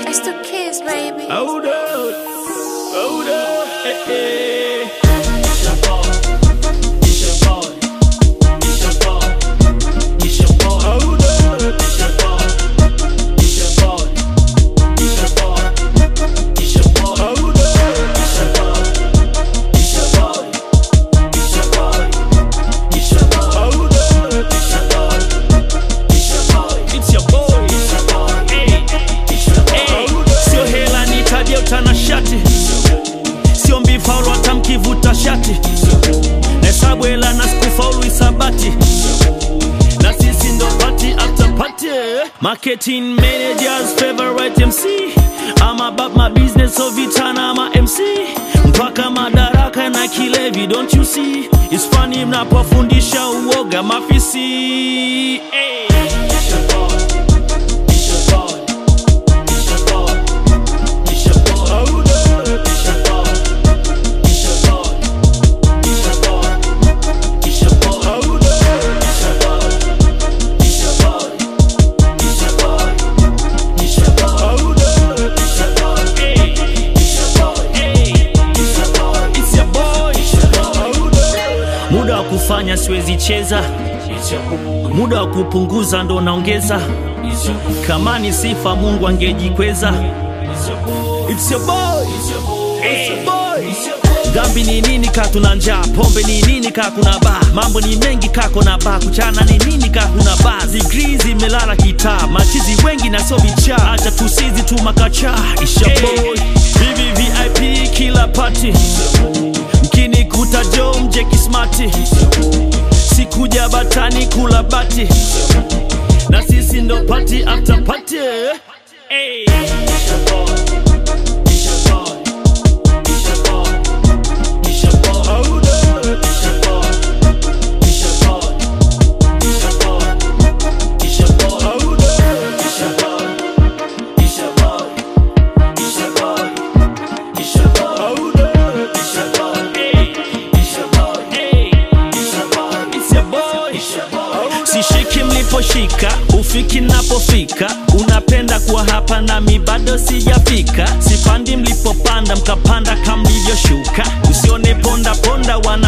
It's the kids, baby. Hold up, hold up, eh, eh. It's your boy. It's your boy. It's your boy. It's your boy. Hold up, It's your boy. It's your boy. It's your boy. It's your boy. hold up. It's your boy. It's your boy. It's your boy. It's your boy. Hold up, It's your boy. It's your boy. it's your boy. It's your boy. Hey, It's your boy. hey. Sio hela nitajia utanashati, sio mbifaulu hata mkivuta shati, nahesabu hela na sikufaulu isabati, na sisi ndo party after party. Marketing managers favorite MC I'm about my business so vitana ama MC mpaka madaraka na kilevi don't you see It's funny mnapofundisha uoga mafisi hey. It's your boy. It's your boy. It's your boy. It's your boy. Hold up. It's your boy. It's your boy. It's your boy. It's your boy. Hold up. It's your boy. It's your boy. It's your boy. It's your boy. Hold up. It's your boy. Hey. It's your boy. Hey. It's your boy. It's your boy. It's your boy. Hold up. Muda wa kufanya siwezi cheza, It's your boy. muda wa kupunguza ndo naongeza. It's your boy. Kama ni sifa Mungu angejikweza. It's your boy. It's your boy. It's your boy. It's your boy. It's your boy. Dhambi ni nini ka tuna njaa, pombe ni nini ka kuna baa, mambo ni mengi kako na baa, kuchana ni nini ka kuna baa, zigrii zimelala kitaa, machizi wengi na sio vichaa, acha tusizi tu makacha, isha boy, vivi VIP kila party, mkini kuta jo mje kismati, sikuja batani kula bati, na sisi ndo party after party. Hey. It's your boy. It's your boy. It's your boy. It's your boy. Hold up. It's your boy. It's your boy. It's your boy. It's your boy. Hold up. It's your boy. It's your boy. It's your boy. It's your boy. Hold up. It's your boy. Hey. It's your boy. Hey. It's your boy. It's your boy. It's your boy. Sishiki mliposhika, ufiki napofika, unapenda kuwa hapa nami bado sijafika. Sipandi mlipopanda, mkapanda kama mlivyoshuka. Usione ponda ponda, wana